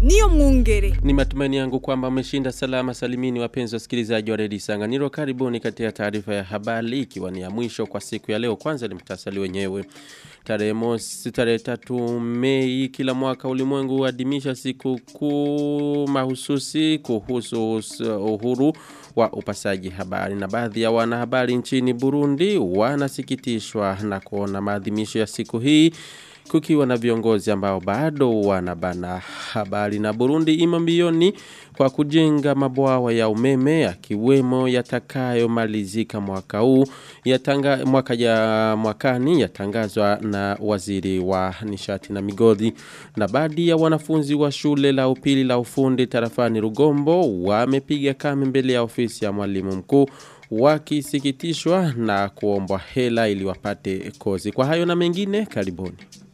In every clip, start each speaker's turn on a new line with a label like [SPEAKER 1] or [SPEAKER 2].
[SPEAKER 1] niyo mwungere.
[SPEAKER 2] Ni matumaini yangu kwamba mmeshinda salama salimini wapenzi wasikilizaji wa redio Sanganiro. Karibuni katika taarifa ya habari ikiwa ni ya mwisho kwa siku ya leo. Kwanza ni mtasali wenyewe. Tarehe mosi tarehe tatu Mei kila mwaka ulimwengu huadhimisha siku kuu mahususi kuhusu uhuru wa upasaji habari na baadhi ya wanahabari nchini Burundi wanasikitishwa na kuona maadhimisho ya siku hii kukiwa na viongozi ambao bado wanabana habari na Burundi imo mbioni kwa kujenga mabwawa ya umeme yakiwemo yatakayomalizika mwaka huu yatanga mwaka ya mwakani yatangazwa na waziri wa nishati na migodi na baadhi ya wanafunzi wa shule la upili la ufundi tarafani Rugombo wamepiga kame mbele ya ofisi ya mwalimu mkuu wakisikitishwa na kuombwa hela ili wapate kozi kwa hayo na mengine karibuni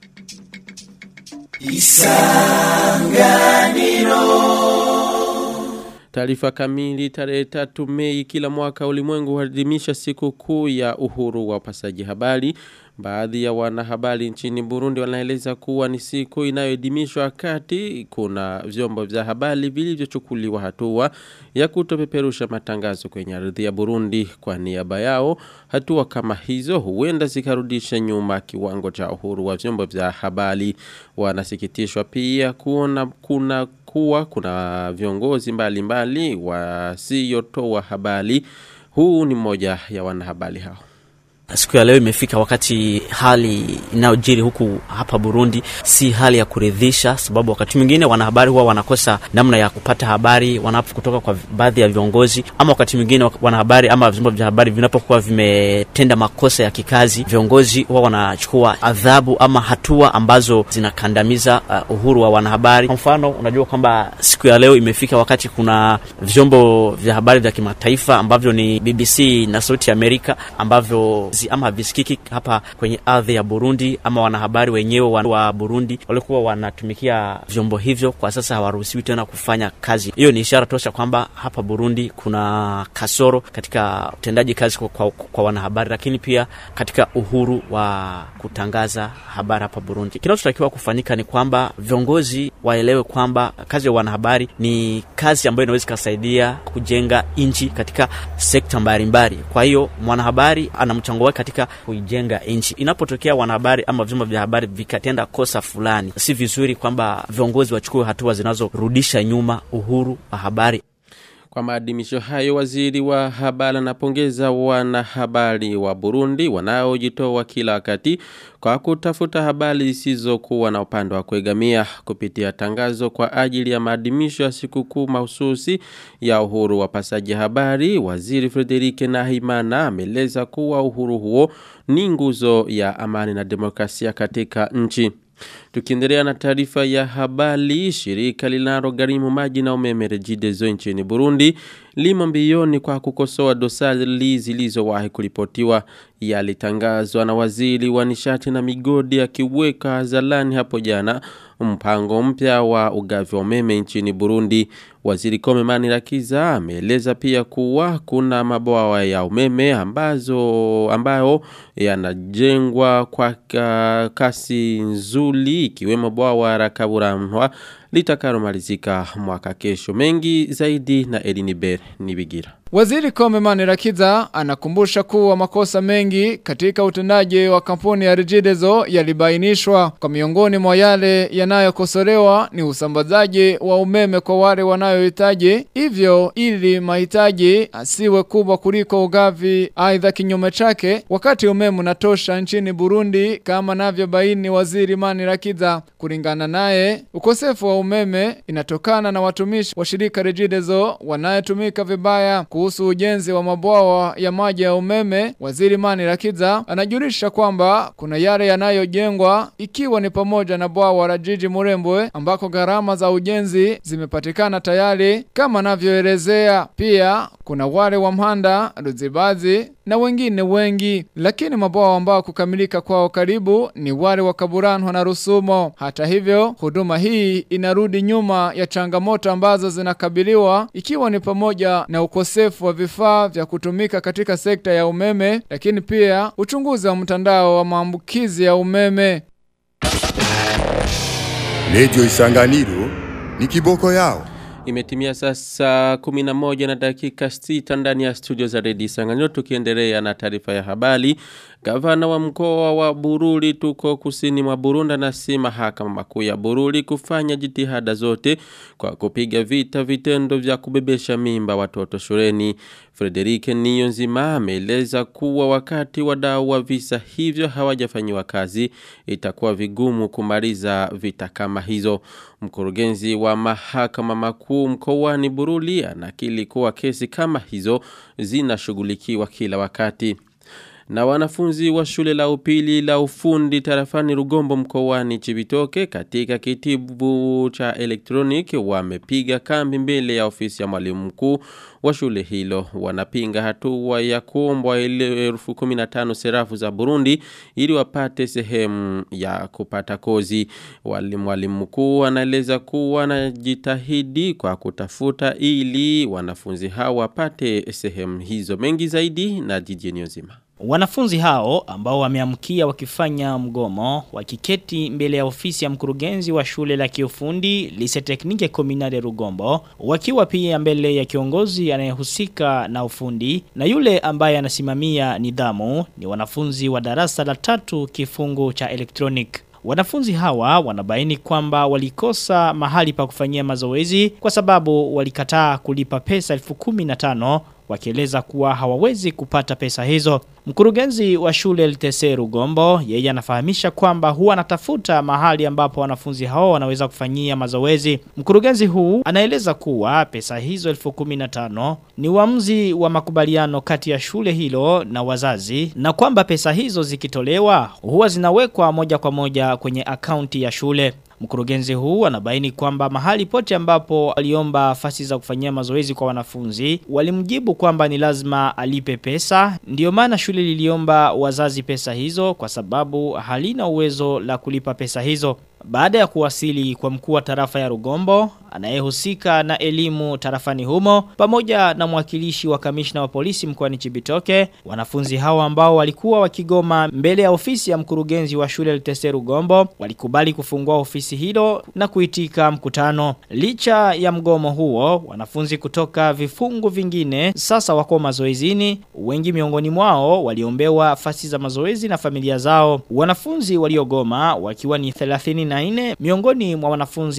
[SPEAKER 2] Taarifa kamili tarehe tatu Mei kila mwaka ulimwengu huadhimisha siku kuu ya uhuru wa upasaji habari. Baadhi ya wanahabari nchini Burundi wanaeleza kuwa ni siku inayoadhimishwa kati kuna vyombo vya habari vilivyochukuliwa hatua ya kutopeperusha matangazo kwenye ardhi ya Burundi kwa niaba yao. Hatua kama hizo huenda zikarudisha nyuma kiwango cha uhuru wa vyombo vya habari. Wanasikitishwa pia kuona kuna kuwa kuna viongozi mbalimbali wasiotoa habari. Huu ni mmoja ya wanahabari hao.
[SPEAKER 3] Siku ya leo imefika wakati hali inayojiri huku hapa Burundi si hali ya kuridhisha, sababu wakati mwingine wanahabari huwa wanakosa namna ya kupata habari wanapo kutoka kwa baadhi ya viongozi, ama wakati mwingine wanahabari ama vyombo vya habari vinapokuwa vimetenda makosa ya kikazi, viongozi huwa wanachukua adhabu ama hatua ambazo zinakandamiza uh, uhuru wa wanahabari. Kwa mfano, unajua kwamba siku ya leo imefika wakati kuna vyombo vya habari vya kimataifa ambavyo ni BBC na Sauti ya Amerika ambavyo ama visikiki hapa kwenye ardhi ya Burundi ama wanahabari wenyewe wa, wa Burundi walikuwa wanatumikia vyombo hivyo, kwa sasa hawaruhusiwi tena kufanya kazi. Hiyo ni ishara tosha kwamba hapa Burundi kuna kasoro katika utendaji kazi kwa, kwa, kwa wanahabari, lakini pia katika uhuru wa kutangaza habari hapa Burundi. Kinachotakiwa kufanyika ni kwamba viongozi waelewe kwamba kazi ya wanahabari ni kazi ambayo inaweza ikasaidia kujenga nchi katika sekta mbalimbali. Kwa hiyo mwanahabari ana mchango wake katika kuijenga nchi. Inapotokea wanahabari ama vyombo vya habari vikatenda kosa fulani, si vizuri kwamba viongozi wachukue hatua zinazorudisha nyuma uhuru wa habari.
[SPEAKER 2] Kwa maadhimisho hayo, waziri wa habari anapongeza wanahabari wa Burundi wanaojitoa kila wakati kwa kutafuta habari zisizokuwa na upande wa kuegamia kupitia tangazo kwa ajili ya maadhimisho ya sikukuu mahususi ya uhuru wa pasaji habari. Waziri Frederike Nahimana ameeleza kuwa uhuru huo ni nguzo ya amani na demokrasia katika nchi. Tukiendelea na taarifa ya habari, shirika linalogharimu maji na umeme Regideso nchini Burundi limo mbioni kwa kukosoa dosari zilizowahi kuripotiwa yalitangazwa na waziri wa nishati na migodi akiweka zalani hapo jana mpango mpya wa ugavi wa umeme nchini Burundi. Waziri Komemani Rakiza ameeleza pia kuwa kuna mabwawa ya umeme ambazo ambayo yanajengwa kwa kasi nzuri ikiwemo bwawa la Kaburamwa litakalomalizika mwaka kesho. Mengi zaidi na Eliniber Nibigira.
[SPEAKER 4] Waziri Komemani Rakiza anakumbusha kuwa makosa mengi katika utendaji wa kampuni ya Regideso yalibainishwa kwa miongoni mwa yale yanayokosolewa ni usambazaji wa umeme kwa wale wanayohitaji hivyo ili mahitaji asiwe kubwa kuliko ugavi aidha kinyume chake wakati umeme unatosha nchini Burundi kama navyobaini waziri Mani Rakiza kulingana naye ukosefu wa umeme inatokana na watumishi wa shirika Regideso wanayetumika vibaya kuhusu ujenzi wa mabwawa ya maji ya umeme, waziri Mani Rakiza anajulisha kwamba kuna yale yanayojengwa ikiwa ni pamoja na bwawa la jiji Murembwe ambako gharama za ujenzi zimepatikana tayari kama anavyoelezea. Pia kuna wale wa Mhanda, Ruzibazi na wengine wengi, lakini mabwawa ambao kukamilika kwao karibu ni wale wa Kaburanwa na Rusumo. Hata hivyo, huduma hii inarudi nyuma ya changamoto ambazo zinakabiliwa ikiwa ni pamoja na ukosefu wa vifaa vya kutumika katika sekta ya umeme, lakini pia uchunguzi wa mtandao wa maambukizi ya umeme.
[SPEAKER 5] Radio Isanganiro
[SPEAKER 1] ni kiboko yao.
[SPEAKER 2] Imetimia sasa 11 na dakika 6 ndani ya studio za Redio Sanganyo tukiendelea na taarifa ya habari. Gavana wa mkoa wa Bururi tuko kusini mwa Burundi na si mahakama makuu ya Bururi kufanya jitihada zote kwa kupiga vita vitendo vya kubebesha mimba watoto shuleni. Frederike Niyonzima ameeleza kuwa wakati wadau wa visa hivyo hawajafanyiwa kazi itakuwa vigumu kumaliza vita kama hizo. Mkurugenzi wa mahakama makuu mkoani Bururi anakili kuwa kesi kama hizo zinashughulikiwa kila wakati. Na wanafunzi wa shule la upili la ufundi tarafani Rugombo mkoani Chibitoke katika kitibu cha elektroniki wamepiga kambi mbele ya ofisi ya mwalimu mkuu wa shule hilo. Wanapinga hatua ya kuombwa elfu kumi na tano serafu za Burundi ili wapate sehemu ya kupata kozi. Wali mwalimu mkuu anaeleza kuwa anajitahidi kwa kutafuta ili wanafunzi hao wapate sehemu hizo mengi zaidi na jijini nzima.
[SPEAKER 5] Wanafunzi hao ambao wameamkia wakifanya mgomo wakiketi mbele ya ofisi ya mkurugenzi wa shule la kiufundi Lise Teknike Kominare Rugombo wakiwa pia mbele ya kiongozi anayehusika na ufundi na yule ambaye anasimamia nidhamu ni wanafunzi wa darasa la tatu kifungu cha electronic Wanafunzi hawa wanabaini kwamba walikosa mahali pa kufanyia mazoezi kwa sababu walikataa kulipa pesa elfu kumi na tano wakieleza kuwa hawawezi kupata pesa hizo. Mkurugenzi wa shule LTC Rugombo, yeye anafahamisha kwamba huwa anatafuta mahali ambapo wanafunzi hao wanaweza kufanyia mazoezi. Mkurugenzi huu anaeleza kuwa pesa hizo 1015 ni uamuzi wa makubaliano kati ya shule hilo na wazazi na kwamba pesa hizo zikitolewa huwa zinawekwa moja kwa moja kwenye akaunti ya shule. Mkurugenzi huu anabaini kwamba mahali pote ambapo aliomba fasi za kufanyia mazoezi kwa wanafunzi walimjibu kwamba ni lazima alipe pesa ndiyo maana shule liliomba wazazi pesa hizo kwa sababu halina uwezo la kulipa pesa hizo baada ya kuwasili kwa mkuu wa tarafa ya Rugombo anayehusika na elimu tarafani humo pamoja na mwakilishi wa kamishna wa polisi mkoani Chibitoke wanafunzi hao ambao walikuwa wakigoma mbele ya ofisi ya mkurugenzi wa shule LTC Rugombo walikubali kufungua ofisi hilo na kuitika mkutano licha ya mgomo huo wanafunzi kutoka vifungu vingine sasa wako mazoezini wengi miongoni mwao waliombewa fasi za mazoezi na familia zao wanafunzi waliogoma wakiwa ni 30 94 miongoni mwa wanafunzi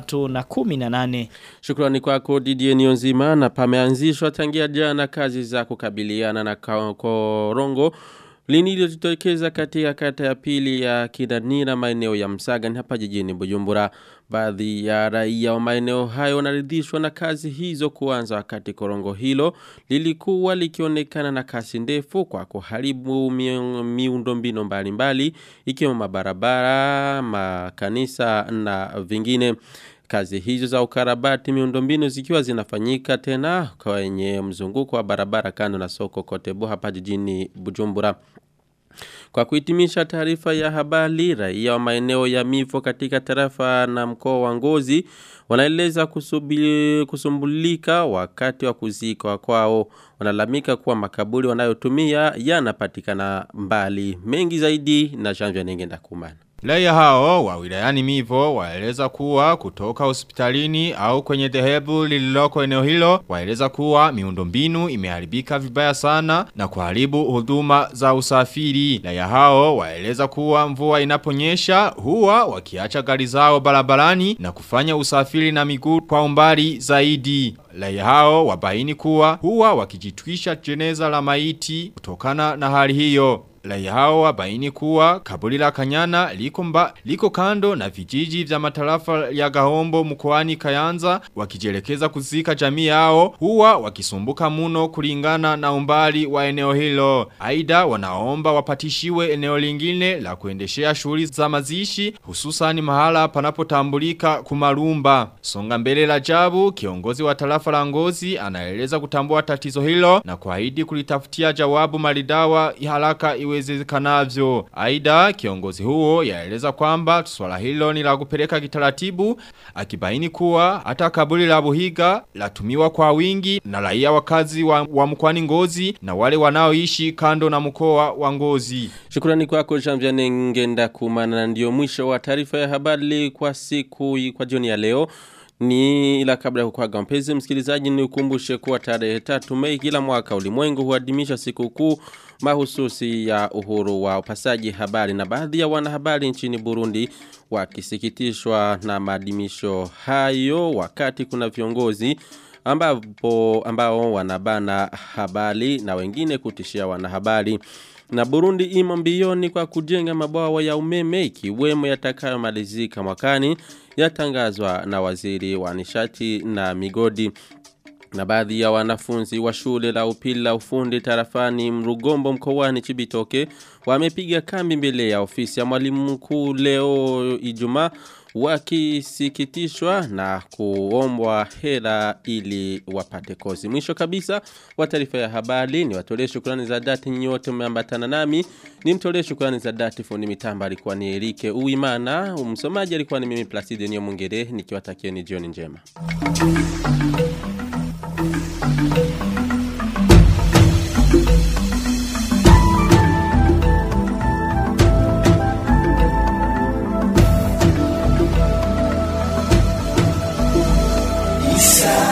[SPEAKER 5] 318.
[SPEAKER 2] Shukrani kwako Didier Nionzima na pameanzishwa tangia jana kazi za kukabiliana na korongo linilojitokeza katika kata ya pili ya Kidanira maeneo ya Msaga ni hapa jijini Bujumbura. Baadhi ya raia wa maeneo hayo wanaridhishwa na kazi hizo kuanza wakati korongo hilo lilikuwa likionekana na kasi ndefu kwa kuharibu miundombinu mbalimbali ikiwemo mabarabara, makanisa na vingine. Kazi hizo za ukarabati miundombinu zikiwa zinafanyika tena kwenye mzunguko wa barabara kando na soko kote hapa jijini Bujumbura. Kwa kuhitimisha taarifa ya habari, raia wa maeneo ya mifo katika tarafa na mkoa wa Ngozi wanaeleza kusumbulika wakati wa kuzika kwao. Wanalamika kuwa makaburi wanayotumia yanapatikana mbali. Mengi zaidi na Jean Nengenda Kumana.
[SPEAKER 6] Raia hao wa wilayani Mivo waeleza kuwa kutoka hospitalini au kwenye dhehebu lililoko eneo hilo waeleza kuwa miundombinu imeharibika vibaya sana na kuharibu huduma za usafiri. Raia hao waeleza kuwa mvua inaponyesha huwa wakiacha gari zao barabarani na kufanya usafiri na miguu kwa umbali zaidi. Raia hao wabaini kuwa huwa wakijitwisha jeneza la maiti kutokana na hali hiyo. Raia hao wabaini kuwa kaburi la Kanyana liko, mba, liko kando na vijiji vya matarafa ya Gahombo mkoani Kayanza wakijelekeza kuzika jamii yao huwa wakisumbuka muno kulingana na umbali wa eneo hilo. Aida wanaomba wapatishiwe eneo lingine la kuendeshea shughuli za mazishi hususani mahala panapotambulika kumarumba. Songa mbele la jabu kiongozi wa tarafa la Ngozi anaeleza kutambua tatizo hilo na kuahidi kulitafutia jawabu maridawa haraka iwe iwezekanavyo. Aida kiongozi huo yaeleza kwamba swala hilo ni la kupeleka kitaratibu akibaini kuwa hata kaburi la Buhiga latumiwa kwa wingi na raia wakazi wa, wa mkoani Ngozi na wale wanaoishi kando na mkoa wa Ngozi.
[SPEAKER 2] Shukrani kwako Jean Ngenda kumana ndio mwisho wa taarifa ya habari kwa siku kwa jioni ya leo. Ni ila kabla ya kukwaga mpenzi msikilizaji ni ukumbushe kuwa tarehe tatu Mei kila mwaka ulimwengu huadhimisha siku kuu mahususi ya uhuru wa upasaji habari na baadhi ya wanahabari nchini Burundi wakisikitishwa na maadhimisho hayo wakati kuna viongozi ambapo ambao wanabana habari na wengine kutishia wanahabari na Burundi imo mbioni kwa kujenga mabwawa ya umeme ikiwemo yatakayomalizika mwakani yatangazwa na waziri wa nishati na migodi na baadhi ya wanafunzi wa shule la upili la ufundi tarafani Mrugombo mkoani Chibitoke wamepiga kambi mbele ya ofisi ya mwalimu mkuu leo Ijumaa wakisikitishwa na kuombwa hela ili wapate kozi. Mwisho kabisa wa taarifa ya habari ni watolee shukrani za dhati nyinyi wote mmeambatana nami. Ni mtolee shukrani za dhati fundi mitamba alikuwa ni Erike Uimana, msomaji alikuwa ni mimi Placide Nyomungere nikiwatakieni jioni njema. Thank you.